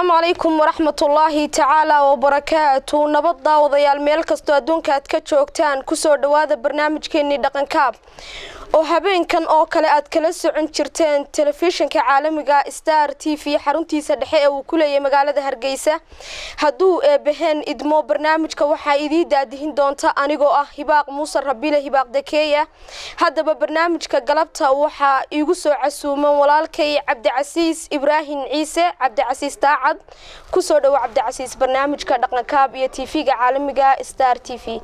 asalaamu calaykum waraxmatullaahi tacaala wabarakaatu nabad daawadayaal meel kastoo adduunka aad ka joogtaan kusoo dhowaada barnaamijkeenii dhaqankaab oo habeenkan oo kale aad kala socon jirteen telefishinka caalamiga star t v xaruntiisa dhexe ee uu ku leeyahay magaalada hargeysa hadduu eebaheen idmo barnaamijka waxaa idii daadihin doonta anigoo ah hibaaq muuse rabile hibaaq dakeeya haddaba barnaamijka galabta waxaa iigu soo casuuman walaalkay cabdicasiis ibraahim ciise cabdicasiis daacad kusoo dhowo cabdicasiis barnaamijka dhaqankaab iyo tv-ga caalamiga star t v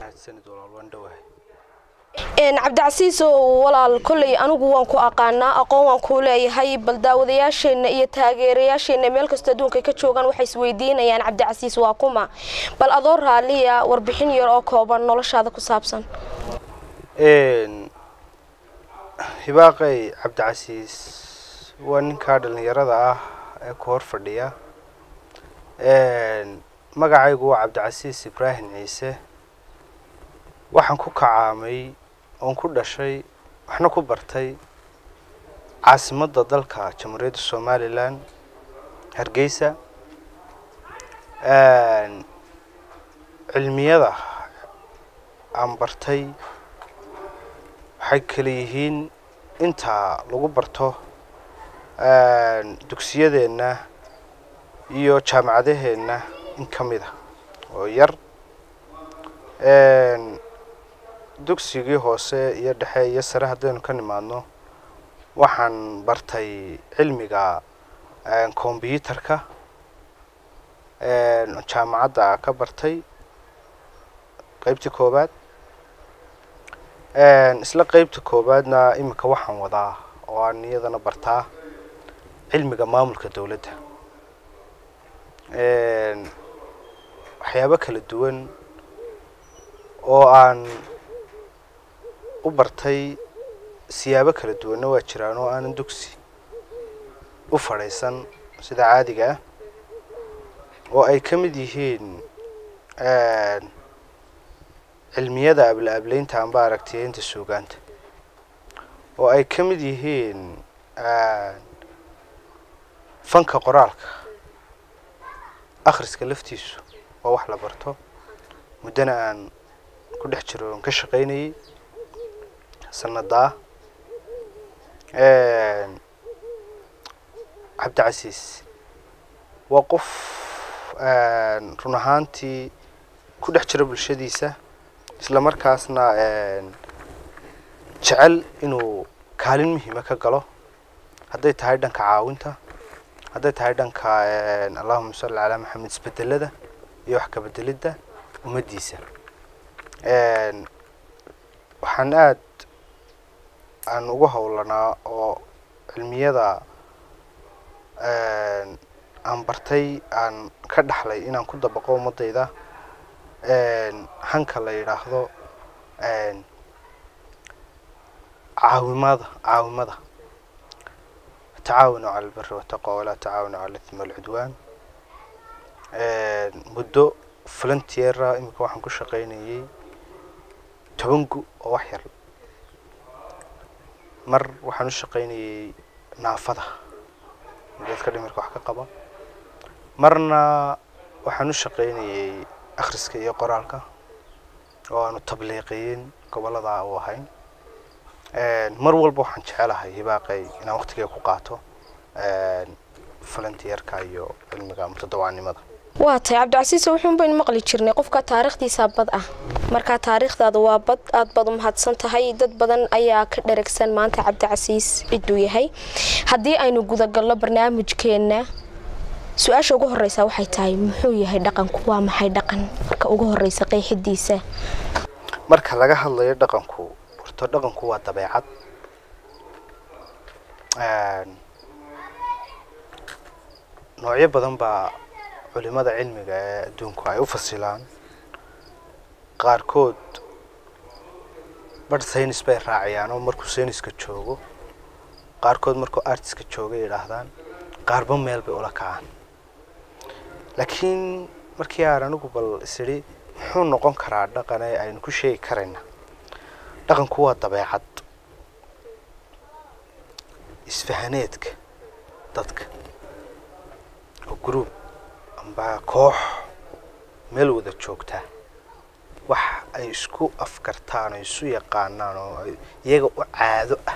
cabdicasiis walaal kolley anigu waan ku aqaanaa aqoon waan kuu leeyahay bal daawadayaasheenna iyo taageerayaasheenna meel kastoo adduunka ka joogaan waxay isweydiinayaan cabdicasiis waa kuma bal adoo raaliya warbixin yar oo kooban noloshaada ku saabsan hibaaqay cabdicasiis waa ninkaa dhallinyarada ah ee ku hor fadhiya magacaygu waa cabdicasiis ibraahim ciise waxaan ku kacaamay oon ku dhashay waxna ku bartay caasimadda dalka jamhuuriyadda somalilan hargeysa cilmiyada aan bartay waxay kala yihiin inta lagu barto dugsiyadeenna iyo jaamacadaheenna in ka mid a oo yar dugsigii hoose iyo dhexe iyo sare haddaynu ka nimaadno waxaan bartay cilmiga combyuutarka jaamacadda ka bartay qeybtii koowaad isla qeybta koowaadna iminka waxaan wadaa oo aan iyadana bartaa cilmiga maamulka dowladda waxyaabo kala duwan oo aan u bartay siyaabo kala duwanna waa jiraan oo aanan dugsi u fadhiisan sida caadiga ah oo ay ka mid yihiin cilmiyada abla ableynta amba aragtiyeynta suugaanta oo ay ka mid yihiin fanka qoraalka akhriska laftiisu waa wax la barto muddana aan ku dhex jiro oon ka shaqaynayay sanadaa cabdicasiis waa qof run ahaantii ku dhex jira bulshadiisa isla markaasna jecel inuu kaalin muhiima ka galo hadday tahay dhanka caawinta hadday tahay dhanka allahuma salli calaa maxamed isbedelada iyo wax kabedelidda ummaddiisa waxaan aad aan ugu howlanaa oo cilmiyada aan bartay aan ka dhaxlay inaan ku dabaqo ummadayda hanka la yidhaahdo caawimada caawimada tacaawanu cala albiri wataqwa walaa tacaawanu cala ithmi walcudwaan muddo volunteera iminka waxaan ku shaqaynayay toban gu oo wax yar mar waxaan u shaqaynayay naafada dadka dhimirka wax ka qaba marna waxaan u shaqaynayay akhriska iyo qoraalka oo aanu tabliiqiyin gobollada u ahayn mar walba waxaan jecelahay hibaaqay inaan waqtigeeda ku qaato volunteerka iyo cilmiga mutadawacanimada waa tahay cabdicasiis wuxuun baynu maqli jirnay qofka taariikhdiisa bad ah markaa taariikhdaada waa bad aad baad u mahadsan tahay dad badan ayaa ka dheragsan maanta cabdicasiis ciduu yahay haddii aynu gudagalno barnaamijkeenna su-aasha ugu horeysa waxay tahay muxuu yahay dhaqanku waa maxay dhaqan marka ugu horeysa qeexidiisa marka laga hadlayo dhaqanku horto dhaqanku waa dabeecad noocyo badan baa culimada cilmiga ee adduunku ay u fasilaan qaarkood barh saynis bay raaciyaan oo markuu sayniska joogo qaarkood markuu artiska jooga yidhaahdaan qaarba meel bay ula kacaan laakiin markii aan anigu bal isidhi muxuu noqon karaa dhaqane aynu ku sheegi karayna dhaqanku waa dabeecad isfahaneedka dadka oo group amba koox meel wada joogta wax ay isku afkartaan oo isu yaqaanaan oo ay iyaga u caado ah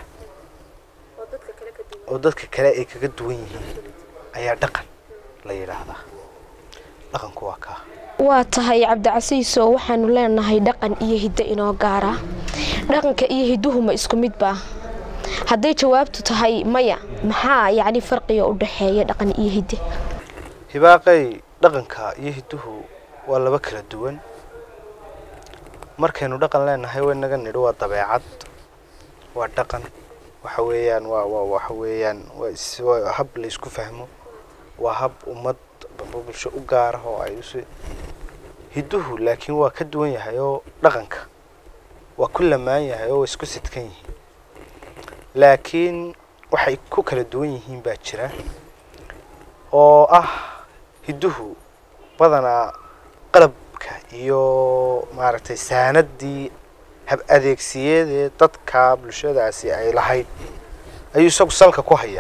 oo dadka kale ay kaga duwan yihiin ayaa dhaqan la yidhaahdaa dhaqanku waa kaa waa tahay cabdicasiiso waxaanu leenahay dhaqan iyo hiddo inoo gaara dhaqanka iyo hidduhu ma isku midba hadday jawaabtu tahay maya maxaa yacni farqiga u dhexeeya dhaqan iyo hidde hibaaqay dhaqanka iyo hidduhu waa laba kala duwan markaynu dhaqan leenahay waynaga nidhi waa dabeecad waa dhaqan waxa weeyaan waa waa waxa weeyaan waa is waa hab la isku fahmo waa hab ummad amba bulsho u gaara oo ay usi hidduhu laakiin waa ka duwan yahay oo dhaqanka waa ku lamaan yahay oo waa isku sidkan yihiin laakiin waxay ku kala duwan yihiin baa jira oo ah hidduhu badanaa qalabka iyo maaragtay saanadii hab adeegsiyeedee dadka bulshadaasi ay lahayd ayuu isagu salka ku haya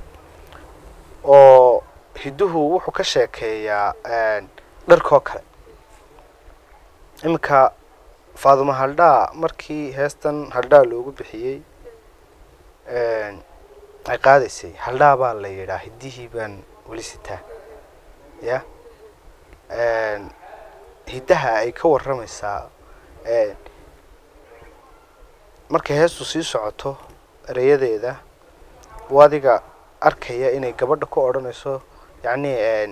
oo hidduhu wuxuu ka sheekeeyaa dharkoo kale iminka faaduma haldhaa markii heestan haldhaa loogu bixiyey ay qaadaysay haldhaa baa la yidhaa hiddihii baan weli sitaa ya hiddaha ay ka warramaysaa markay heestu sii socoto ereyadeeda u adiga arkaya inay gabadha ku odhanayso yacni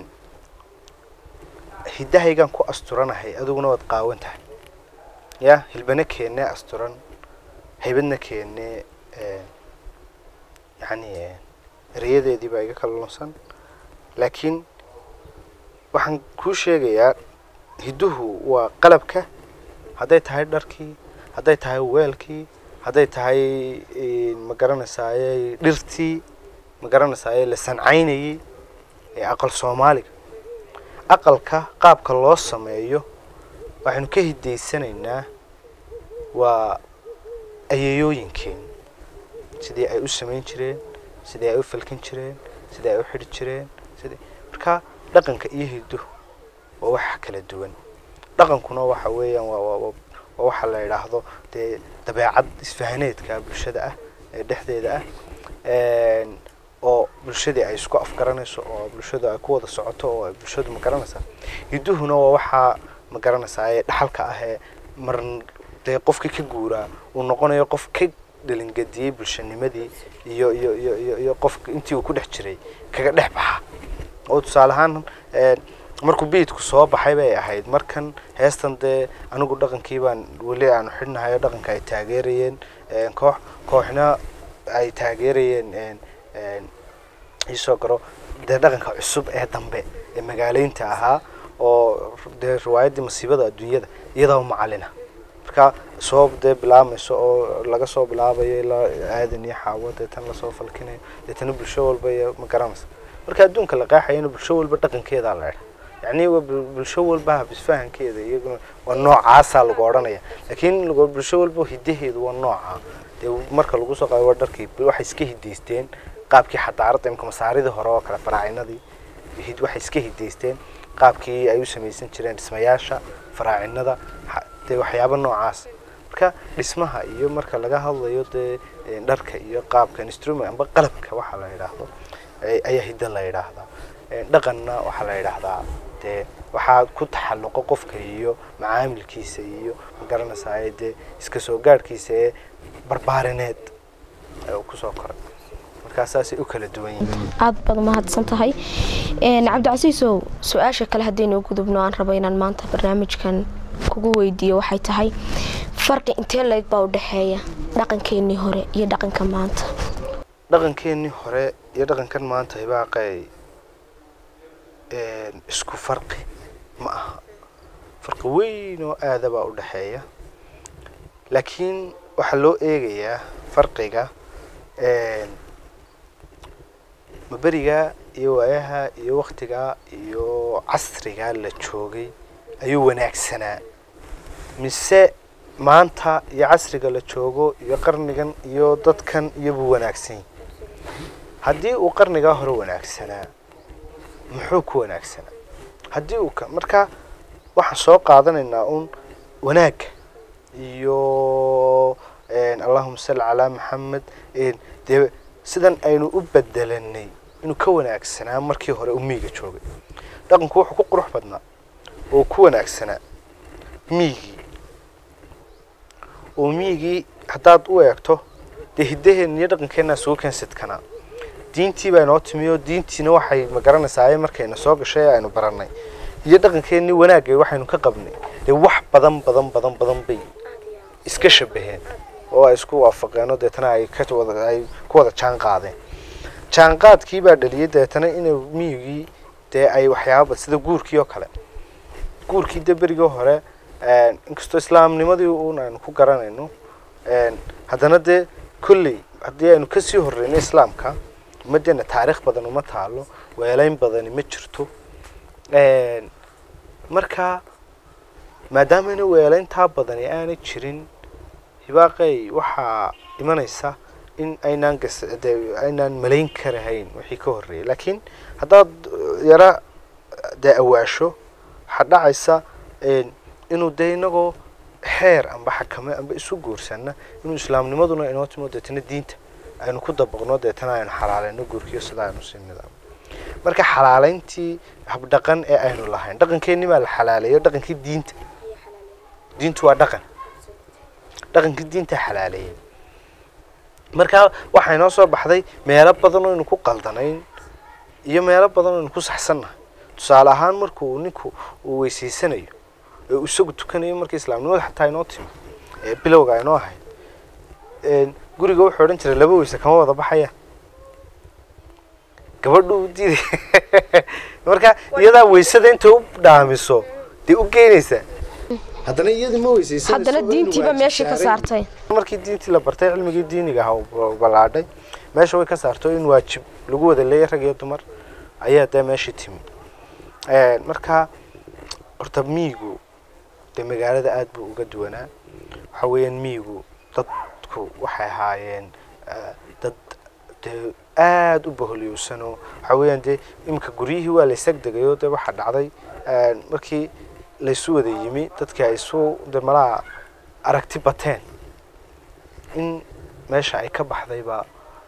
hiddahaygaan ku asturanahay adiguna waad qaawan tahay ya hilbana keene asturan haybadna keene yacni ereyadeedii baa iga kala lunsan laakiin waxaan kuu sheegayaa hidduhu waa qalabka hadday tahay dharkii hadday tahay weelkii hadday tahay ma garanaysaayey dhirtii ma garanaysaayey la sancaynayey ee aqal soomaaliga aqalka qaabka loo sameeyo waxaynu ka hidaysanaynaa waa ayeeyooyinkeen sidii ay u samayn jireen sidii ay u falkin jireen sidii ay u xidhi jireen sidii marka dhaqanka iyo hidduhu waa wax kala duwan dhaqankuna waxa weeyaan waa waa waa waxa la yidhaahdo dee dabeecad isfahaneedka bulshada ah ee dhexdeeda ah oo bulshadii ay isku afgaranayso oo bulshadu ay ku wada socoto oo ay bulshadu ma garanaysaa hidduhuna waa waxaa ma garanaysaa ee dhaxalka ah ee mar dee qofkii ka guuraa uu noqonayo qof ka dhalingadiyey bulshanimadii iyo iyo iyo iyo iyo qofka intii uu ku dhex jiray kaga dhex baxa oo tusaale ahaan markuu biidku soo baxay bay ahayd markan heestan dee anigu dhaqankii baan weli aanu xidhnahay oo dhaqanka ay taageerayeen koox kooxna ay taageerayeen iisoo garo dee dhaqanka cusub ee dambe ee magaaleynta ahaa oo dee riwaayaddii masiibada adduunyada iyadaa macalina marka soo dee bilaabmayso oo laga soo bilaabayo ilaa aadan iyo xaawo deetan lasoo falkinayo deetana bulsho walba iyo ma garanaysa marka adduunka la qeexayana bulsho walba dhaqankeedaa la idha yacni waa bulsho walba habisfahankeeda iyaguna waa noocaasaa lagu odhanaya laakiin bulsho walba hidaheedu waa nooca dee marka lagu soo qaado waa dharkii waxay iska hidaysteen qaabkii xadaaradda imka masaaridii hore oo kale faraacinadii hid waxay iska hidaysteen qaabkii ay u samaysan jireen dhismayaasha faraacinada dee waxyaaba noocaas marka dhismaha iyo marka laga hadlayo dee dharka iyo qaabka instrument amba qalabka waxaa la yidhaahdo ayaa hidda la yidhaahdaa dhaqanna waxaa la yidhaahdaa dee waxaa ku taxalluqo qofka iyo macaamilkiisa iyo ma garanaysaay dee iska soo gaadhkiisa ee barbaarineed kusoo koray markaa saasay u kala duwan yihiin aada baad umahadsan tahay cabdicasiisow su-aasha kale haddaynu gudubno aan rabo inaan maanta barnaamijkan kugu weydiiyo waxay tahay farqi intee leeg baa u dhexeeya dhaqankeenii hore iyo dhaqanka maanta dhaqankeenii hore iyo dhaqankan maanta hibaaqay isku farqi ma aha farqi weyn oo aada baa u dhexeeya laakiin waxaa loo eegayaa farqiga maberiga iyo waayaha iyo waktiga iyo casriga la joogay ayuu wanaagsanaa mise maanta iyo casriga la joogo iyo qarnigan iyo dadkan iyobuu wanaagsan haddii uu qarnigaa hore wanaagsanaa muxuu ku wanaagsanaa haddii uu ka marka waxaan soo qaadanaynaa un wanaagga iyo allahuma salli calaa maxamed dee sidan aynu u bedelanay inuu ka wanaagsanaa markii hore uu miyiga joogay dhaqanku wuxuu ku qurux badnaa oo ku wanaagsanaa miyigii oo miyigii haddaad u eegto dee hiddaheenna iyo dhaqankeenna sugu keensidkanaa diintii baa inoo timi oo diintiina waxay ma garanaysaa markayna soo gashay aynu barannay iyo dhaqankeennii wanaagay waxaynu ka qabnay dee wax badan badan badan badan bay iska shabaheen oo ay isku waafaqeen deetana ay ka wada ay ku wada jaan qaadeen jaanqaadkii baa dhaliyay deetana inuu miyigii dee ay waxyaababa sida guurkii oo kale guurkii dee berigii hore inkastoo islaamnimadii un aynu ku garanayno haddana dee kolley haddii aynu kasii horreyno islaamka ummaddeena taariikh badan uma taalo weelayn badani ma jirto marka maadaamana weelayntaa badani aanay jirin hibaaqey waxaa imanaysa in aynaan gas dee aynaan malayn karahayn wixii ka horreeyay laakiin haddaad yara dee awaasho waxaa dhacaysa inuu dee inagoo xeer amba xakame amba isu guursanna inuu islaamnimaduna inoo timo deetana diinta aynu ku dabaqno deetana aynu xalaaleyno guurkiyo sida aynu sii nidaam marka xalaaleyntii habdhaqan ee aynu lahayn dhaqankeenni baa la xalaaleeyo dhaqankii diinta diintu waa dhaqan dhaqankii diinta xalaaleeyay marka waxaa inoo soo baxday meelo badan oo aynu ku qaldanayn iyo meelo badan oo aynu ku saxsannahay tusaale ahaan markuu ninku uu weysaysanayo ee uu isagu tukanayo markii islaamnimada xataa inoo timi ee bilowga aynoo ahayd guriga wuxuu odhan jiray laba weyse kama wada baxayaan gabadhu u diiday marka iyadaa weysada intay u dhaamiso dee u geynaysaa haddana iyadii ma weysaysanayso haddana diintiiba meeshii ka saartay markii diintii la bartay cilmigii diiniga aha uu ballaadhay meesha way ka saarto in waajib lagu wada leeyahy rag iyo dumar ayaa dee meeshii timi marka horta miyigu dee magaalada aada buu uga duwanaa waxa weeyaan miyigu dadku waxay ahaayeen dad dee aada u baholyowsanoo waxa weeyaan dee iminka guryihii waa la isag degayoo dee waxaa dhacday markii laysu wada yimi dadkii ay isu de malaha aragti bateen in meesha ay ka baxdayba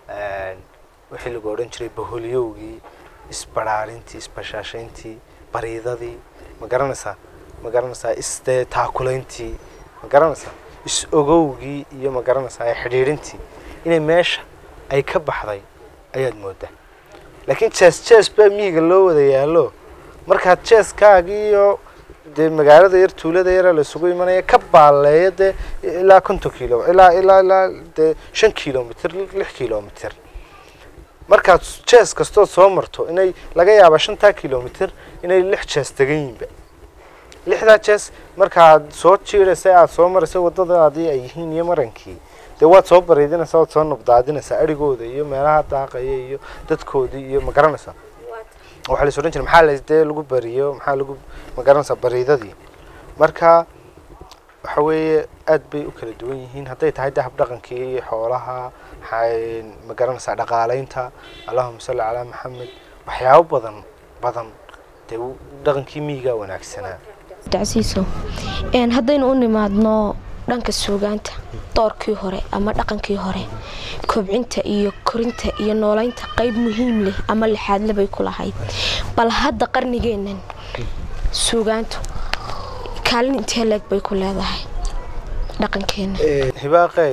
wixii lagu odhan jiray baholyowgii isbarhaarintii isbashaashayntii bariidadii ma garanaysaa ma garanaysaa isdee taakulayntii ma garanaysaa is-ogowgii iyo ma garanaysaa xidhiidhintii inay meesha ay ka baxday ayaad moodaa laakiin jees jees baa miyiga loo wada yaallo markaad jeeskaagii iyo dee magaalada yar tuulada yara la isugu imanaya ka baaleeya dee ilaa konton kilo ilaa ilaa ilaa dee shan kilomitr lix kilomitr markaad jees kastood soo marto inay laga yaaba shantaa kilomitr inay lix jees degan yihinba lixdaa jees markaad soo jiidhaysa aada soo maraysa waddadaadii ay yihiin iyo marankii dee waad soo bariidinaysaa waad soo nabdaadinaysaa arigooda iyo meelaha daaqaya iyo dadkoodii iyo ma garanaysaa waxaa la is odhan jiray maxaa la dee lagu bariyo maxaa lagu ma garanaysaa bariidadii marka waxa weeye aad bay u kala duwan yihiin hadday tahay dahab dhaqankii xoolaha ma garanaysaa dhaqaalaynta allahuma salli calaa maxamed waxyaabo badan badan dee dhaqankii miyigaa wanaagsanaa dacsiiso haddaynu u nimaadno dhanka suugaanta doorkii hore ama dhaqankii hore kobcinta iyo korinta iyo noolaynta qayb muhiim leh ama lixaadle bay ku lahayd bal hadda qarnigeennan suugaantu kaalin intee leeg bay ku leedahay dhaqankeena hibaaqey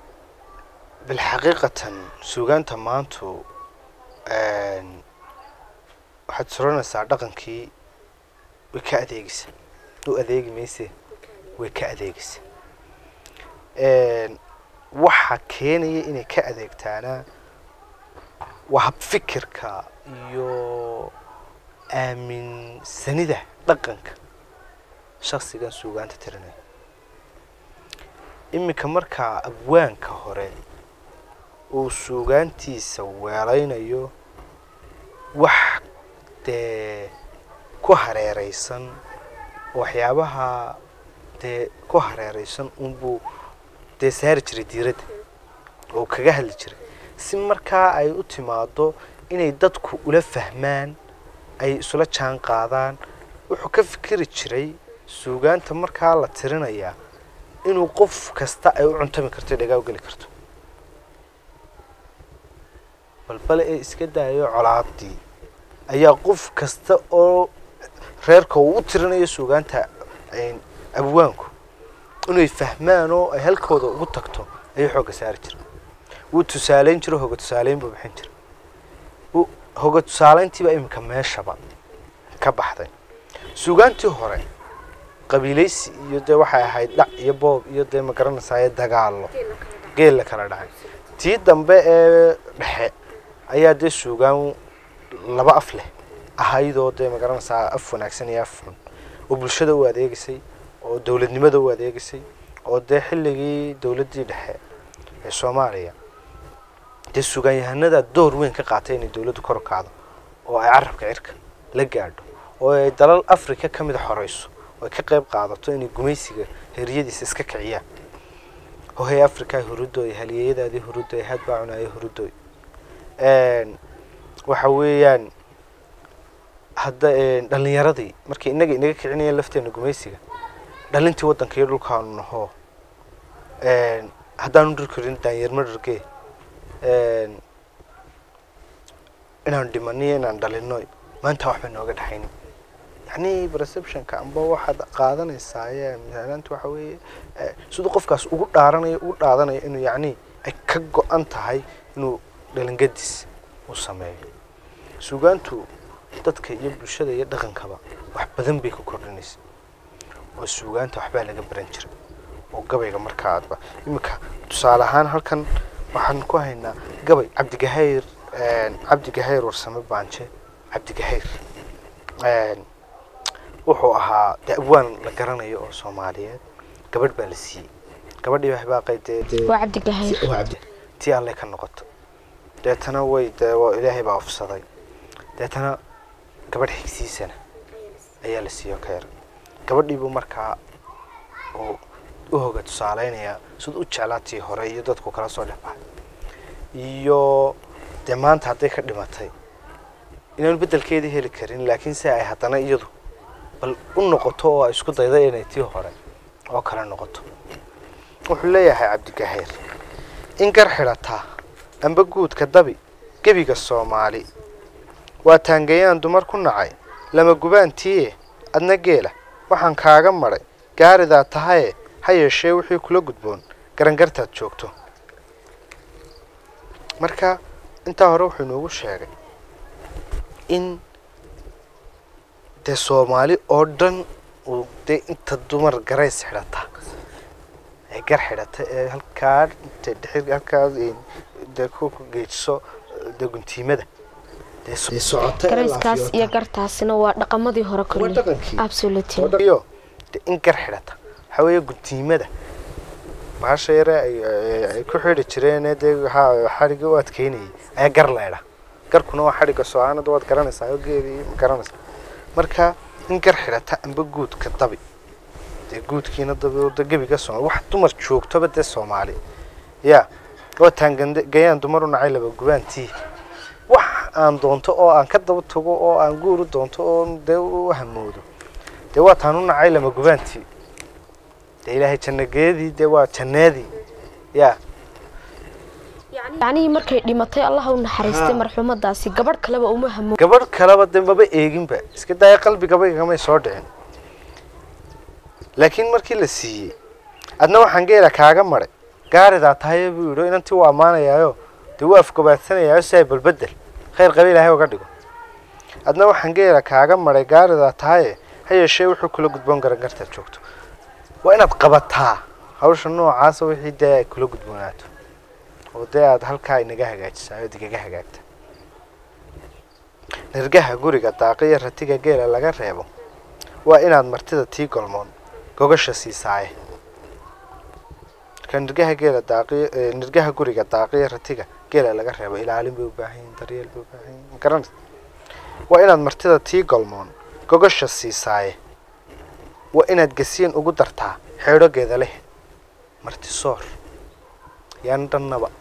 bilxaqiiqatan suugaanta maantu waxaad suranaysaa dhaqankii way ka adeegaysa u adeegi mayse way ka adeegaysa waxa keenaya inay ka adeegtaana waa habfikirka iyo aaminsanida dhaqanka shaksigan suugaanta tirinaya iminka markaa abwaanka hore uu suugaantiisa weelaynayo wax dee ku hareereysan waxyaabaha dee ku hareereysan unbuu dee saari jiray diiradda oo kaga hadli jiray si markaa ay u timaado inay dadku ula fahmaan ay isula jaan qaadaan wuxuu ka fikiri jiray suugaanta markaa la tirinayaa inuu qof kasta ay u cuntami karto dhagaa u geli karto balbale ee iska daayo colaadii ayaa qof kasta oo reerka uu u tirinayo suugaanta abwaanku inay fahmaan oo ay halkooda ugu tagto ayuu xoogga saari jira wuu tusaaleyn jiro hoga tusaaleyn buu bixin jira hoga tusaaleyntiiba iminka meeshaba ka baxday suugaantii hore qabiilaysi iyo dee waxay ahayd dhac iyo boob iyo dee magaranaysaye dagaalo geel la kala dhacay tii dambe ee dhexe ayaa dee suugaan laba af leh ahaydoo dee magaranaysaa af wanaagsan iyo af xun oo bulshada u adeegisay oo dowladnimada u adeegisay oo dee xilligii dowladdii dhexe ee soomaaliya dee suugaanyahanada door weyn ka qaatay inay dowladdu kor u kacdo oo ay carabka cirka la gaadho oo ay dalal africa ka mid a xoreyso oo ay ka qayb qaadato inay gumaysiga heryadiisa iska kiciyaan hohay africa hurudooy halyeeyadaadii hurudooy had baa cunaayo hurudooy waxa weeyaan hadda dhalinyaradii markii inaga inaga kicinayeen lafteena gumaysiga dhalintii waddanka iyo dhulkaanu naho haddaanu dhir karin daanyarma dhargee inaan dhimaniyo inaan dhalino maanta waxba nooga dhexaynin yacni perceptionka amba waxaad qaadanaysaa misaalaanta waxa weeye siduu qofkaas ugu dhaaranayo ugu dhaadanayo inuu yacni ay ka go-an tahay inuu dhalingadis uu sameeyo suugaantu dadka iyo bulshada iyo dhaqankaba wax badan bay ka kordhinaysa oo suugaanta waxbaa laga baran jiray oo gabayga markaa aadba iminka tusaale ahaan halkan waxaan ku haynaa gabay cabdigahayr cabdigahayr warsame baanje cabdigahayr wuxuu ahaa dee abwaan la garanayo oo soomaaliyeed gabadh baa la siiyey gabadhii waxbaaqay dee waa cabdigahayr tii alle ka noqoto deetana way dee ilaahay baa ofsaday deetana gabadh xigsiisana ayaa la siiyo ka yar gabadhiibuu markaa uu u hoga tusaaleynayaa siduu u jeclaa tii hore iyo dadku kala soo dhex baxay iyo dee maanta hadday ka dhimatay inaanu beddelkeedii heli karin laakiin se ay haddana iyadu bal u noqoto oo ay isku dayda inay tii hore oo kale noqoto wuxuu leeyahay cabdigahayr in gar xidhataa amba guudka dabi gebiga soomaali waa taangayaan dumar ku nacay lama gubaantiiye adna geela waxaan kaaga madhay gaaridaa tahaye ha yeeshee wixii kula gudboon garangartaad joogto marka intaa hore wuxuu inoogu sheegay in dee soomaali oo dhan uu dee inta dumar garays xidhata ee gar xidhata ee halkaa intay dhexir halkaa dee ku geejiso dee guntiimada dee socota garayskaas iyo gartaasina waa dhaqamadii hore waa kulli dhaqankii absolutely iyo dee in gar xidhata waxaa weeye guntiimada bahasha yare ay ay- ay ku xidhi jireen dee waxaa xadhigga u adkeynayay ayaa gar leedha garkuna waa xadhigga soo-aanada waad garanaysaa oo geedii ma garanaysa marka in gar xidhata amba guudka dabi dee guudkiina dabi oo dee gebiga soomaali wax dumar joogtoba dee soomaali ya waa taangande gayaan dumar u nacay laba gubaantii wax aan doonto oo aan ka daba tago oo aan guur u doonto oo dee u hamoodo dee waa taan u nacay lama gubaantii dee ilaahay jannageedii dee waa janneedii ya yacnihii markay dhimatay allah u naxariistay marxuumadaasi gabadh kaleba uma hamo gabadh kaleba dee maba eeginba iska daaya qalbigaba igamay soo dhicin laakiin markii la siiyey adna waxaan geela kaaga maray gaaridaa tahaye buu yidhi inantii waa ammaanayaayo dee waa afgobaadsanayaayo si ay balbedel khayr qaba ilaahay uga dhigo adna waxaan geela kaaga maray gaaridaa tahaye ha yeeshee wuxuu kula gudboon garangartaad joogto waa inaad qabataa hawsha noocaasa wixii dee ay kula gudboonaato oo dee aad halkaa inaga hagaajisaa ood igaga hagaagta nirgaha guriga daaqiya ratiga geela laga reebo waa inaad martida tii golmoon gogasha siisaaye marka nirgaha geela daaqiya eh, nirgaha guriga daaqiya ratiga geela laga reebo ilaalin bay u baahan yihin daryeel bay u baahan yihin magaranaysa waa inaad martida tii golmoon gogasha siisaaye waa inaad gasiin ugu dartaa xeedhogeeda leh marti soor yaan dhannaba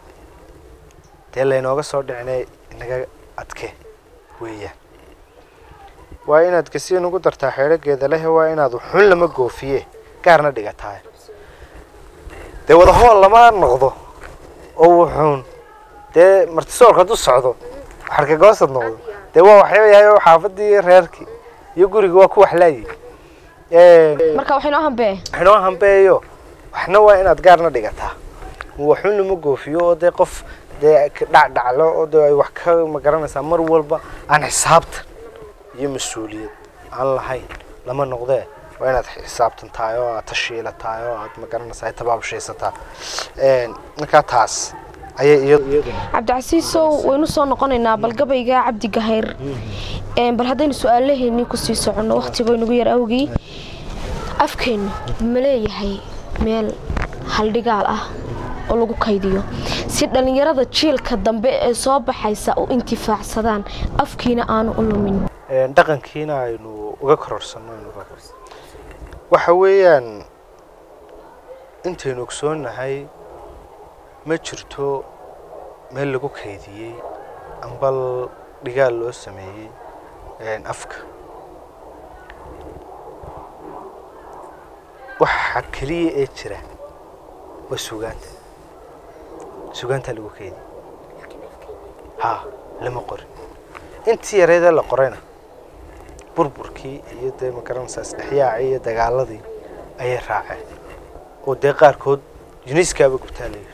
dee laynooga soo dhicinay inaga adke weeyaan waa inaad gasiin ugu dartaa xeedhageeda lehe waa inaad xun lama goofiye gaarna dhigataa dee wadahool lama noqdo oo wuxuun dee martisoorka hadduu socdo xarkagoosad noqdo dee waa waxyaaba yahay oo xaafadii reerkii iyo guriga waa ku waxlaayay marka waxay noo hambee waxnoo hambeeyo waxna waa inaad gaarna dhigataa waxun lama goofiyo oo dee qof dee dhacdhaclo oo dee ay wax ka magaranaysaa mar walba aan xisaabtan iyo mas-uuliyad aan lahayn lama noqdee waa inaad xisaabtan tahay oo aad tashiila tahay oo aad magaranaysaa tabaabshaysataa markaa taas ayay iyaduna cabdicasiisow waynu soo noqonaynaa bal gabayga cabdi gahayr bal haddaynu su-aalaheennii kusii soconno wakhtigo inagu yar awgii afkeennu ma leeyahay meel haldhigaal ah oo lagu kaydiyo si dhallinyarada jiilka dambe ee soo baxaysa u intifaacsadaan afkiina aanu u lumin dhaqankiina aynu uga kororsanno waxa weeyaan intaynu ogsoonnahay ma jirto meel lagu kaydiyey ambal dhigaal loo sameeyey afka waxa keliya ee jira waa sugaanta sugaantaa lagu keydiyey ha lama qorin intii yareedee la qorayna burburkii iyo dee magaranaysaa isdhexyaacii iyo dagaaladii ayay raaceen oo dee qaarkood yuniskaaba gubtaa la yidhi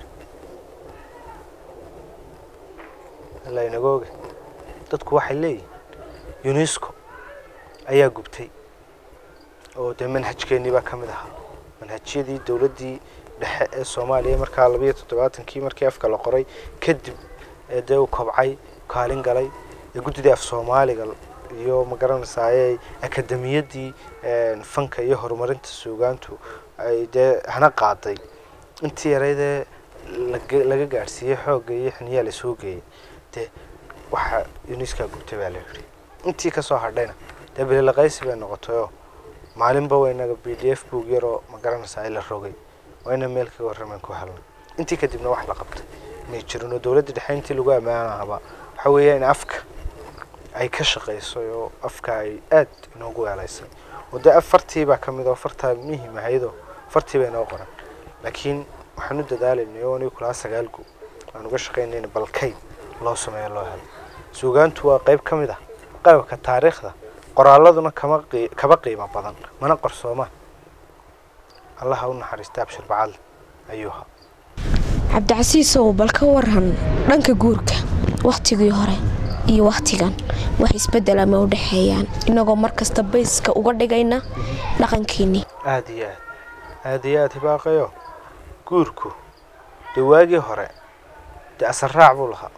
alla inaga oga dadku waxay leeyihin unesco ayaa gubtay oo dee manhajkeennii baa ka mid ahaa manhajyadii dowladdii dhexe ee soomaaliya markaa labayo toddobaatankii markii afka la qoray kadib ee dee u kobcay kaalin galay ee guddidii af soomaaliga iyo magaranaysaa ayay akademiyaddii fanka iyo horumarinta suugaantu ay dee hana qaaday intii yareydee laga gaadhsiiyey xoogga iyo xiniyaa lasoo geeyey dee waxa uniskaa gubtay baa la yidhi intii kasoo hadhayna dee bililaqaysi bay noqotayoo maalinba waynaga b d f boog yaroo magaranaysaa la rogay wayna meel kaga warramaan ku helnay intii kadibna wax la qabtay may jirin oo dowladda dhexe intii lagu ammaanahaba waxa weeya in afka ay ka shaqaysay oo afka ay aad inoogu weelaysay oo dee afartii baa ka mid oo fartaa muhim ahaydoo fartii bay inoo qoran laakiin waxaan u dadaalaynay oo anigu kulaa sagaal gu aan uga shaqaynayna balkayd loo sameeyo loo helo suugaantu waa qayb ka mid ah qalabka taariikhda qoraaladuna kama kaba qiimo badan mana qarsoomaan allaha u naxariista abshir bacadle ayuu ahaa cabdicasiisow bal ka waran dhanka guurka wakhtigii hore iyo wakhtigan wax isbeddel ama u dhexeeyaan inagoo mar kasta bayska uga dhigayna dhaqankiinnii aada iyo aad aada iyo aad hibaaqayo guurku dee waagii hore dee asarraac buu lahaa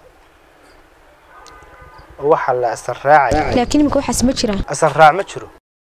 oo waxaa la asarraacaya laakiin imika waxaas ma jiraan asarraac ma jiro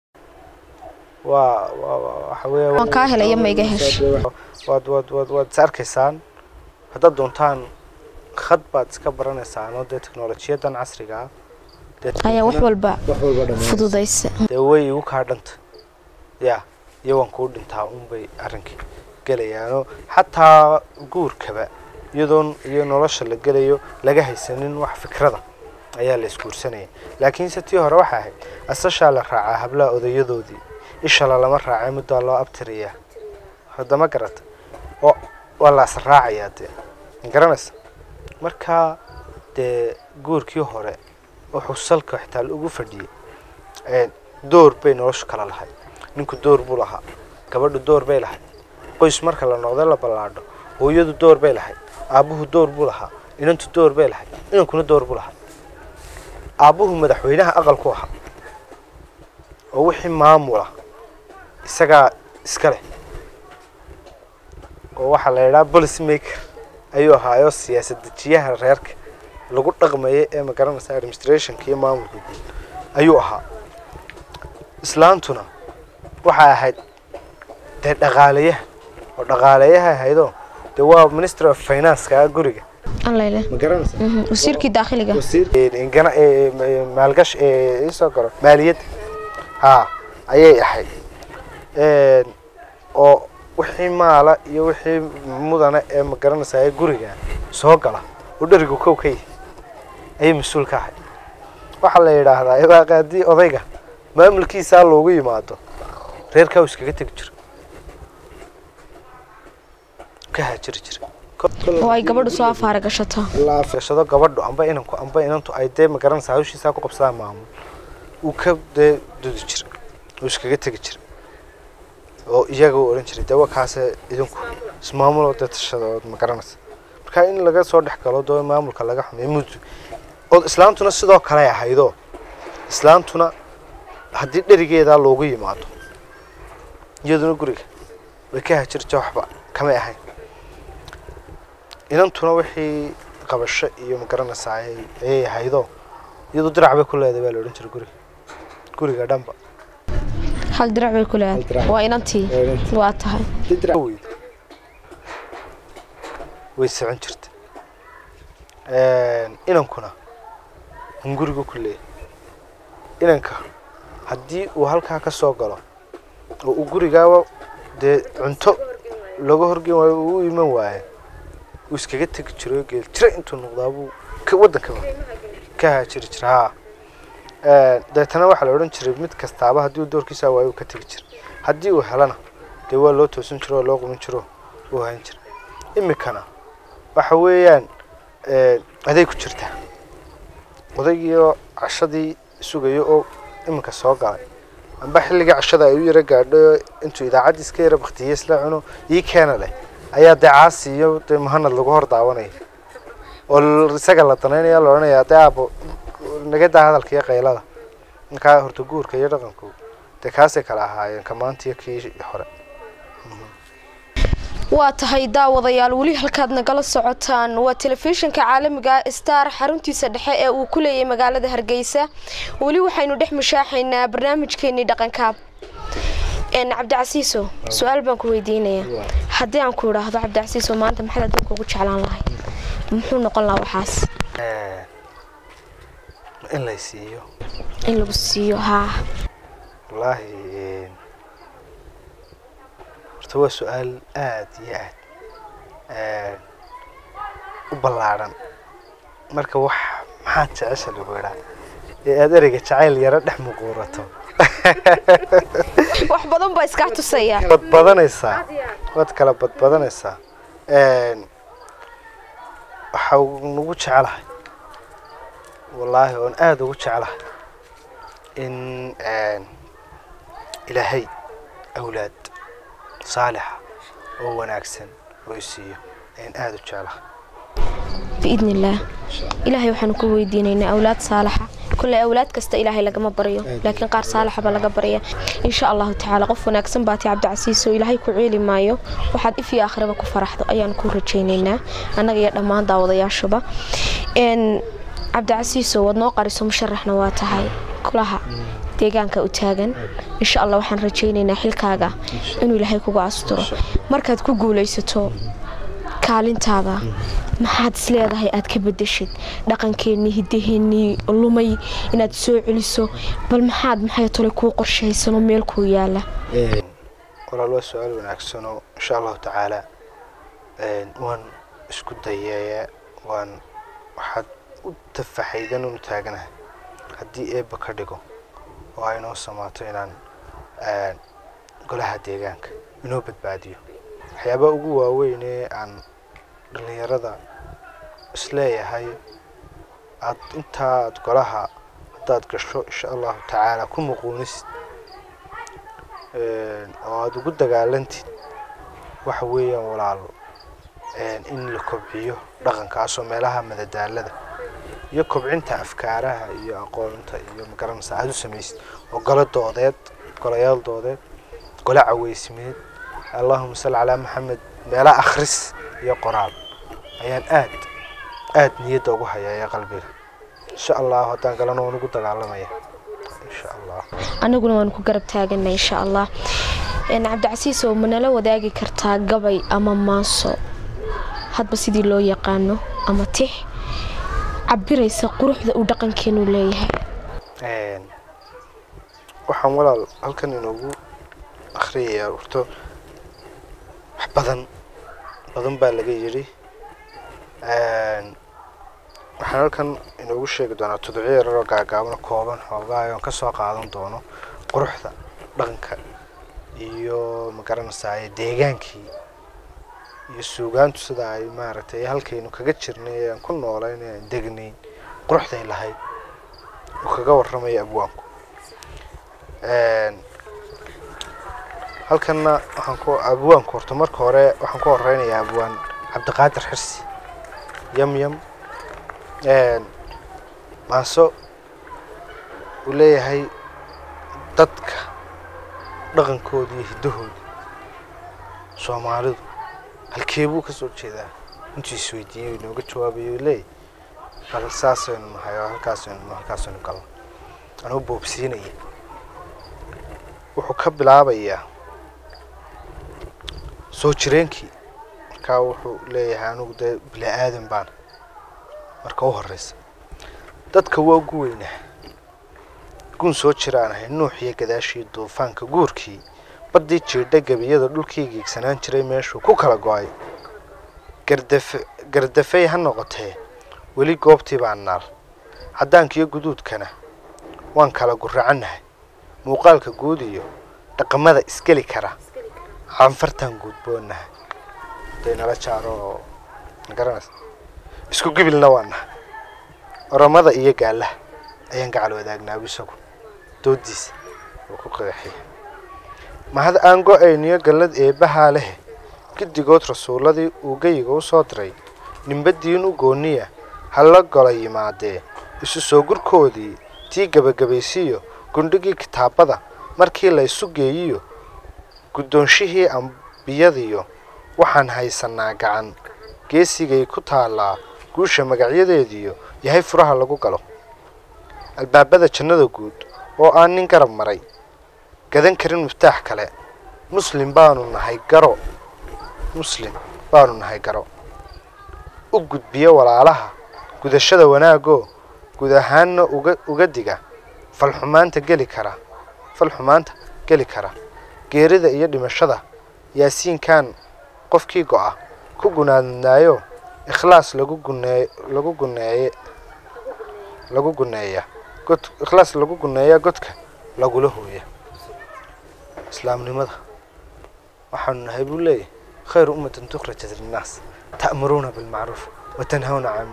waa waa waxa weeya waan kaa helaya ma iga hesh waad waad waad waad is arkaysaan haddaad doontaan khad baad iska baranaysaan oo dee teknolojiyadan casriga ah dee ayaa wax walba fududaysa dee way igu kaa dhanta ya iyo waan kuu dhintaa unbay arrinkii gelayaanoo xataa guurkaba iyadoon iyo nolosha la gelayo laga haysanin wax fikrada ayaa la isguursanaya laakiinse tii hore waxaa ahayd asashaa la raacaa hablaha odayadoodii ishala lama raacay muddaa loo abtirayaa haddama garata oo waa la asraacayaa dee garanaysa marka dee guurkii hore wuxuu salka xitaa ugu fadhiyey door bay noloshu kala lahayd ninku door buu lahaa gabadhu door bay lahayd qoys marka la noqdo la ballaadho hooyadu door bay lahayd aabbuhu door buu lahaa inantu door bay lahayd inankuna door buu lahaa aabbuhu madaxweynaha aqalku ahaa oo wixii maamula isagaa iska leh oo waxaa la yidhaha policy maker ayuu ahaayoo siyaasad dejiyaha reerka lagu dhaqmaya ee magaranaysa administrationka iyo maamulka guud ayuu ahaa islaantuna waxay ahayd dee dhaqaalayaha oo dhaqaalayaha ahaydoo dee waa ministry of financeka guriga allayle ma garanaysa wasiirkii daakhiliga maalgash isoo garo maaliyadda ha ayay ahayd oo wixii maala iyo wixii mudana ee ma garanaysaa guriga soo gala oo dherigu kow ka yahay ayay mas-uul ka ahayd waxaa la yidhaahdaa idaaqaadii odayga maamulkiisaa loogu yimaado reerkaa uu iskaga tegi jira ka haajiri jira oo ay gabadhu soo afaara gashato gashado gabadhu amba inanku amba inantu ay dee magaranaysa hawshiisaa ku qabsadaan maamul uu ka dee dudi jira uu iskaga tegi jira oo iyaga uu odhan jiray dee waa kaase idinku ismaamuloo dee tashada ood magaranaysa marka in laga soo dhex galo doo maamulka laga xumeeyo muddo oo islaantuna sidoo kale ahaydoo islaantuna haddii dherigeedaa loogu yimaado iyaduna guriga way ka hajirta waxba kamay ahayn inantuna wixii qabasho iyo magaranaysaa ayay ayay ahaydoo iyadu dirac bay ku leedahay baa la odhan jiray guriga guriga dhanba hal dirac bay ku Hal leedahay dirac. waa inantii Waa inantii. waa tahay weyd way socon jirta inankuna hungurigu ku leeyahay inanka haddii uu halkaa ka soo galo oo uu gurigaaba dee cunto looga horgeyn waayo uu u iman waayo uu iskaga tegi jiro geel jira intuu noqdaabuu ka waddankaba ka haajiri jira haa deetana waxaa la odhan jiray mid kastaaba haddii uu doorkiisa waayo uu ka tegi jira haddii uu helana dee waa loo toosin jiro oo loo qumin jiro uu hayn jira iminkana waxa weeyaan aday ku jirtaa odaygiioo cashadii sugayo oo iminka soo galay amba xilligii cashada ay u yara gaadho intuu idaacaddii iska yara baktiyey isla cuno ii keena leh ayaa dee caasi iyo dee muhanad lagu hor daawanaya oo l- isaga la danaynaya la odhanayaa dee aabo naga daa hadalka iyo qaylada markaa horta guurka iyo dhaqanku dee kaasay kala ahaayeen ka maanta iyo kii hore waa tahay daawadayaal weli halkaad nagala socotaan waa telefishinka caalamiga star xaruntiisa dhexe ee uu ku leeyahay magaalada hargeysa weli waxaynu dhex mushaaxaynaa barnaamijkeenii dhaqankaab een cabdicasiiso su-aal baan ku weydiinayaa haddii aan ku idhaahdo cabdicasiiso maanta maxaad adduunka ugu jeclaan lahayd muxuu noqon lahaa waxaas in lay siiyo in lagu siiyo haa wallaahi horta waa su-aal aad iyo aad u ballaadhan marka wax maxaad jecesha lagu idhaa ee aad ereyga jacayl yaro dhex muquurato wax badan baa iskaa tusaya badbadanaysaa waad kala badbadanaysaa waxa nagu jecelahay wallaahi oon aada ugu jecelahay in ilaahay awlaad saalixa oo wanaagsan oo isiiyo ayaan aada u jecelahay biidn illaah ilaahay waxaanu ku weydiinaynaa awlaad saalaxa kule awlaad kasta ilaahay lagama baryo laakiin qaar saalaxa baa laga barya insha allahu tacaala qof wanaagsan baati cabdicasiis oo ilaahay ku ceeli maayo waxaad if iyo akhraba ku faraxdo ayaan ku rajaynaynaa annaga iyo dhammaan daawadayaashuba n cabdicasiiso waad noo qariso musharaxna waa tahay kulaha deegaanka u taagan insha allah waxaan rajaynaynaa xilkaaga inuu ilaahay kugu asturo markaad ku guulaysato kaalintaada maxaad is leedahay aad ka bedeshid dhaqankeennii hidaheennii lumay inaad soo celiso bal maxaad maxay tole kuu qorshaysanoo meel kuu yaala walaal waa su-aal wanaagsanoo insha allahu tacaala waan isku dayeeya waan waxaad u tafaxaydan unu taaganahay haddii eebba ka dhigo oo ay noo samaato inaan golaha deegaanka inoo badbaadiyo waxyaabaha ugu waaweyn ee aan dhallinyarada isleeyahay aad intaa aad golaha haddaad gasho insha allahu tacaala ku muquunisid oo aada ugu dagaalantid waxa weeyaan walaalo in la kobciyo dhaqankaasoo meelaha madadaalada iyo kobcinta afkaaraha iyo aqoonta iyo magaranaysa aada u samaysid oo golo doodeed golayaal doodeed golo caweysmeed allahuma salli calaa maxamed meela akhris iyo qoraal ayaan aad aad niyadda ugu hayaaya qalbiga insha allahu haddaan galana waan ugu dagaalamaya insha allah annaguna waanu ku garab taaganay insha allah cabdicasiis oo manala wadaagi kartaa gabay ama maaso hadba sidii loo yaqaano ama tix cabiraysa quruxda uu dhaqankeenu leeyahay waxaan walaal halkan inoogu akhriyayaa horto wax badan badan baa laga yidhi waxaan halkan inoogu sheegi doonaa tudciyo yararoo gaagaaban kooban xoogaa oon kasoo qaadan doono quruxda dhaqanka iyo magaranaysaa deegaankii iyo suugaantu sida ay maaragtay halkaynu kaga jirnay ee aan ku noolayn ee aan degnayn quruxday lahayd uu kaga warramaya abwaanku halkanna waxaan ku abwaanku horta marka hore waxaan ku horeynayaa abwaan cabdiqaadir xirsi yam yam maaso uu leeyahay dadka dhaqankooda iyo hiddahooda soomaalidu halkee buu kasoo jeedaa intuu isweydiiyey inooga jawaabayo leey bal saasaynu nahay oo halkaasaynu halkaasaynu galno anuu boobsiinaya wuxuu ka bilaabayaa soo jireenkii markaa wuxuu leeyahay anigu dee bini aadan baan marka u horeysa dadka waa ugu weynaa gun soo jiraan ahay nuux iyo gadaashii duufaanka guurkii baddii jiidha gebiyada dhulkii geegsanaan jiray meeshuu ku kala go-ay gardafe gardafey ha noqotee weli goobtii baa naal caddaankiiyo guduudkana waan kala guracannahay muuqaalka guud iyo dhaqamada isgeli kara canfartaan guudboonahay haday nala jaaro oo magaranaysa isku gibilna waa nahay oramada iyo gaalaha ayaan gacal wadaagnaabu isagu doodiisa uu ku qeexaya mahad aan go-ayniyo gallad eebbahaa lehe giddigood rasuulladii uu geyiga u soo diray nimbadiin u gooniya halla gola yimaadee isu soo gurkoodii tii gebagabaysiiyo gundhigii kitaabada markii la isu geeyiyo guddoonshihii ambiyadiyo waxaan haysanaa gacan geesigay ku taallaa guusha magacyadeediyo yahay furaha lagu galo albaabada jannada guud oo aan nin garab maray gadan karin miftaax kale muslim baanu nahay garo muslim baanu nahay garo u gudbiya walaalaha gudashada wanaagoo guud ahaanna uga uga diga falxumaanta geli kara falxumaanta geli kara geerida iyo dhimashada yaasiinkan qofkii go-a ku gunaadnaayo ikhlaas lagu guneey lagu guneeye lagu guneeya god ikhlaas lagu guneeya godka lagula hooya islaamnimada waxaanu nahay buu leeyahy khayru ummatin tukhrajat linnaas ta'muruuna bilmacruuf wa tanhawna can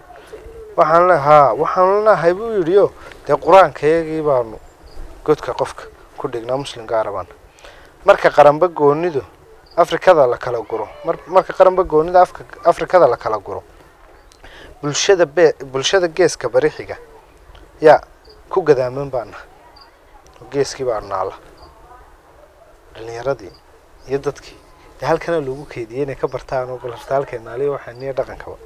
waxaan le haa waxaanu lenahay buu yidhi o dee qur-aankayagii baanu godka qofka ku dhignaa muslim gaarabaan marka qaranba goonidu afrikada la kala guro mar marka qaranba goonida afka afrikada la kala guro bulshada be bulshada geeska barixiga yaa ku gadaaman baa nahay oo geeskii baa naala dhalinyaradii iyo dadkii dee halkana loogu keediyey inay ka bartaan oo balarta halkay naaliya waxaa niya dhaqankaba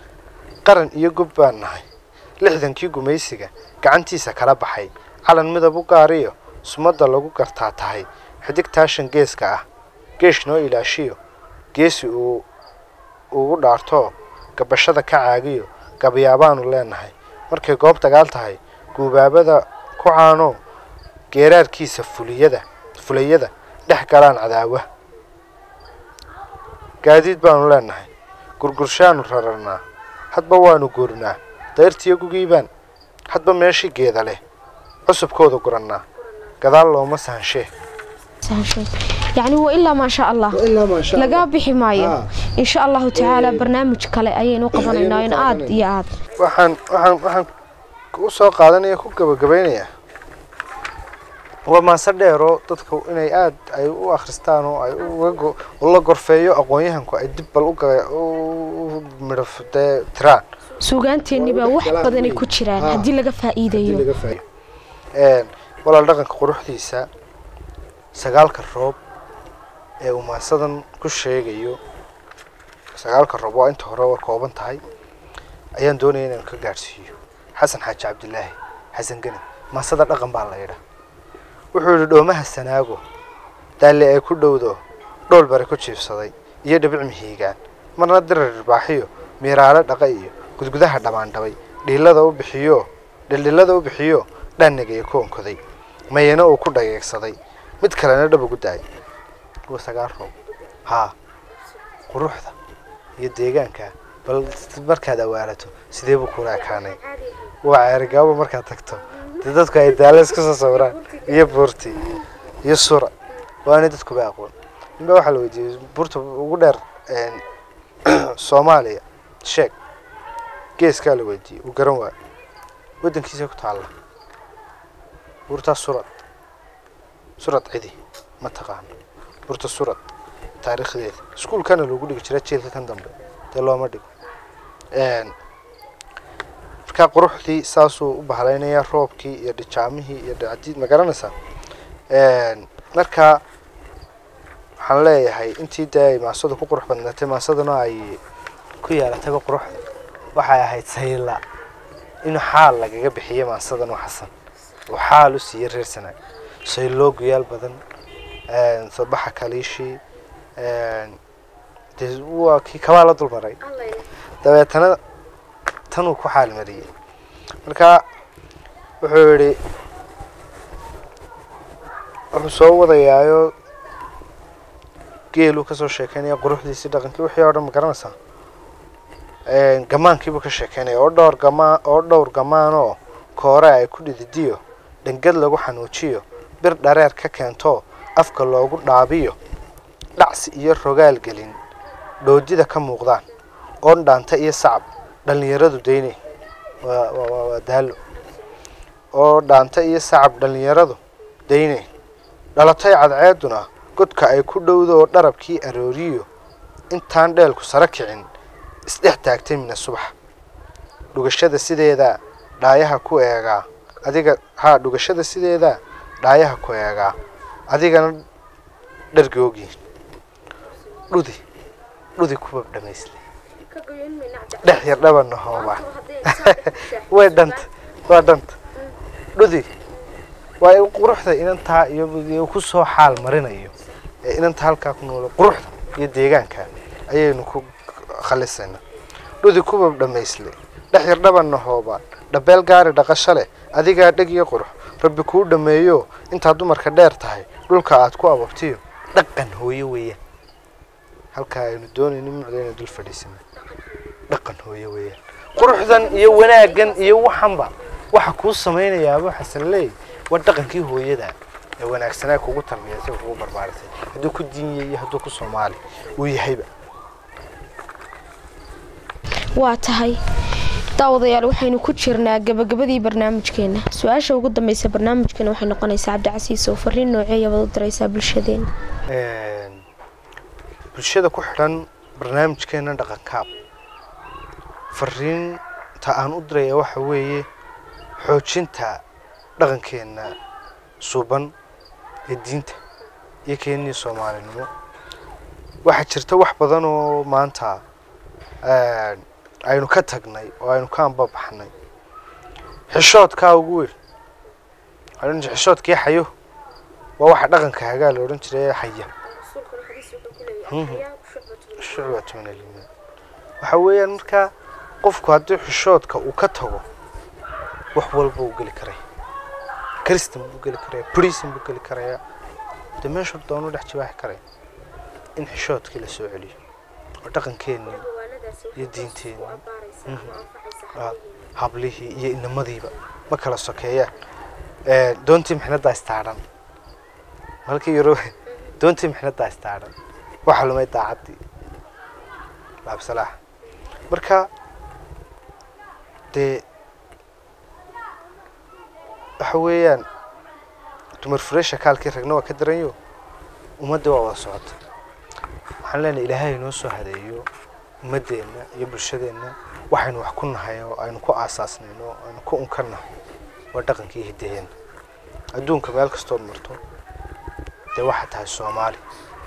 qaran iyo gob baan nahay lixdankii gumaysiga gacantiisa kala baxay calan midab u gaariyo sumadda lagu gartaa tahay xidig taashan geeska ah geesh noo ilaashiyo geesi uu ugu dhaartoo gabashada ka caagiyo gabayaabaanu leenahay markay goob dagaal tahay guubaabada ku caanoo geeraarkiisa fuliyada fulayada dhex galaan cadaawa gaadiid baanu leenahay gurgurshaanu rararnaa hadba waanu guurnaa dayrtiyo gugiibaan hadba meeshii geeda leh cusubkooda gurannaa gadaal looma sahanshee يعني وإلا ما شاء الله laga bixi maayo in sha allahu tacaala barnaamij kale ayaynu qabanaynaa in aad iyo aad waxaan waxaan waxaan u soo qaadanaya ku gabagabaynayaa waa maase dheeroo dadka inay aad ay u akhristaan oo ay uga go- la gorfeeyo aqoon-yahanku ay dib bal uga u midhaf dee tiraan suugaanteenni baa wax badanay ku jiraan haddii laga faa'iidayo walaal dhaqanka quruxdiisa sagaalka roob ee uu maasadan ku sheegayo sagaalka roob waa inta hore waa kooban tahay ayaan doonaya inaan ka gaadhsiiyo xasan xaaji cabdilaahi xasan geni maasada dhaqan baa la yidhaa wuxuu yidhi dhoomaha sanaago daalle ay ku dhowdo dhool bare ku jiibsaday iyo dhibic mihiigaan marna dirar irbaaxiyo miiraale dhaqa iyo gudgudaha dhammaandhabay dhiilada u bixiyo dhildhilada u bixiyo dhaanigaya ku onkoday mayana uu ku dhageegsaday mid kalena dhab ugu daayay waa sagaal roob haa quruxda iyo deegaanka bal markaad awaalato sidee buu kula ekaanay waa ceerigaabo markaad tagto dee dadku ay daalo iska soo sawiraan iyo buurti iyo sura waana dadkuba aqoon ninba waxaa la weydiiyey buurta ugu dheer een, soomaaliya sheeg geeskaa la weydiiyey uu garan waayo waddankiisa ku taalla buurtaa surad surad cidi ma taqaano buurta surad taariikhdeeda iskuulkana loogu dhigi jira jeelka kan dambe dee looma dhigo Een, markaa quruxdii saasuu u bahlaynayaa roobkii iyo dhijaamihii iyo dhacdiid ma garanaysaa Een, markaa waxaan leeyahay intii dee ay maasadu ku qurux badnaatay maasaduna ay ku yeelatayba quruxda waxay ahayd sayla in xaal lagaga bixiyo maasadan oo xasan oo xaal u siiyey reer sanaag sayloo guyaal badan een, sabaxa kaliishii een, dee waa kii kabaa la dulmaray dabeetana tanuu ku xaalmariyey marka wuxuu yidhi wuxuu soo wadayaayo geeluu kasoo sheekeynaya quruxdiisii dhaqankii wixii oo dhan ma garanaysaa Een, gamaankiibuu ka sheekeynaya oo dhowr gamaan oo dhowr gamaanoo koore ay ku dhididiyo dhangad lagu xanuujiyo bir dhareer ka keento afka loogu dhaabiyo dhacsi iyo rogaal gelin dhoodida ka muuqdaan oon dhaanta iyo sacab dhallinyaradu daynay waa waa waa waa daalo oo dhaanta iyo sacab dhallinyaradu daynay dhalatay cadceeduna godka ay ku dhowdo oo dharabkii arooriyo intaan dheelku sare kicin isdhex taagtay mina subax dhugashada sideeda dhaayaha ku eegaa adiga haa dhugashada sideeda dhaayaha ku eegaa adigana dhargoogi dhudi dhudi kuba dhamaysle dhex yar dhabana hooba way dhanta waa dhanta dhudi waa in quruxda inantaa iyo iyo ku soo xaal marinayo ee inanta halkaa ku nool quruxda iyo deegaanka ayaynu ku khalisaynaa dhudi kuba dhamaysle dhex yar dhabana hooba dhabeel gaari dhaqasho leh adigaa dheg iyo qurux rabbi kuu dhameeyo intaa dumarka dheer tahay dhulka aad ku ababtiyo dhaqan hooyo weeyaan halkaa aynu doonayno mucdayna dul fadhiisana dhaqan hooyo weeyaan quruxdan iyo wanaaggan iyo waxanba waxa kuu samaynayaa abu xasan leey waa dhaqankii hooyada ee wanaagsanaa kugu tarbiyasay kugu barbaarisay hadduu ku diinya iyo hadduu ku soomaali uu yahayba waa tahay daawadayaal waxaynu ku jirnaa gabagabadii barnaamijkeena su-aasha ugu dambeysa barnaamijkeena waxay noqonaysaa cabdicasiis oo fariin nooceeya baad u diraysaa bulshadeena Een, bulshada ku xidhan barnaamijkeena dhaqankaab fariinta aan u diraya waxa weeye xoojinta dhaqankeena suuban ee diinta iyo keenii soomaalinimo waxaa jirta wax badan oo maanta een, aynu ka tagnay oo aynu ka anbabaxnay xishoodkaa ugu weyn waxaa la odhan jiray xishoodkii xayo waa waxa dhaqanka hagaa la odhan jiray ee xaya shucbatu min aliimaan waxa weeyaan markaa qofku haddii xishoodka uu ka tago wax walba uu geli karaya kristan buu geli karaya brisan buu geli karaya dee meeshu doonu dhex jibaaxi karaya in xishoodkii la soo celiyo oo dhaqankeennii iyo diinteenii ah, hablihii iyo inamadiiba ma kala sokeeyaan Ee, doontii mixnaddaa istaadhan halkii yaro doontii mixnaddaa istaadhan waxa lumay daacaddii laabsalaax marka dee waxa weeyaan dumar fureesha kaalkii ragna waa ka daranyo ummadda waa wada socota waxaan leenahay ilaahay inoo soo hadeeyo ummaddeenna iyo bulshadeenna waxaynu wax ku nahay oo aynu ku aasaasnayn oo aynu ku unkannahay waa dhaqankii hiddaheenna adduunka meel kastood marto dee waxaa tahay soomaali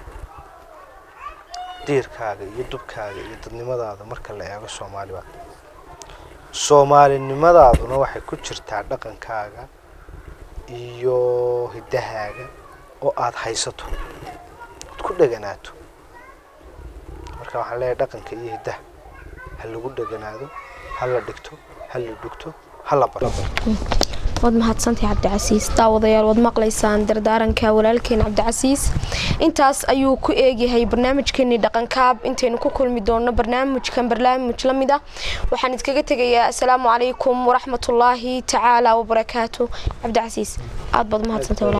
diirkaaga iyo dubkaaga iyo dadnimadaada marka la eego soomaali baa soomaalinimadaaduna waxay ku jirtaa dhaqankaaga iyo hiddahaaga oo aada haysato ood ku dheganaato marka waxaan leeyahay dhaqanka iyo hiddaha ha lagu dheganaado ha la dhigto ha la dhugto ha la barto waad mahadsantahay cabdicasiis daawadayaal waad maqlaysaan dardaaranka walaalkeen cabdicasiis intaas ayuu ku eegyahay barnaamijkeenii dhaqankaab intaynu ku kulmi doono barnaamijkan barnaamij la mid ah waxaan idkaga tegayaa asalaamu calaykum waraxmatullaahi tacaala wabarakaatu cabdicasiis aad baad mahadsantahay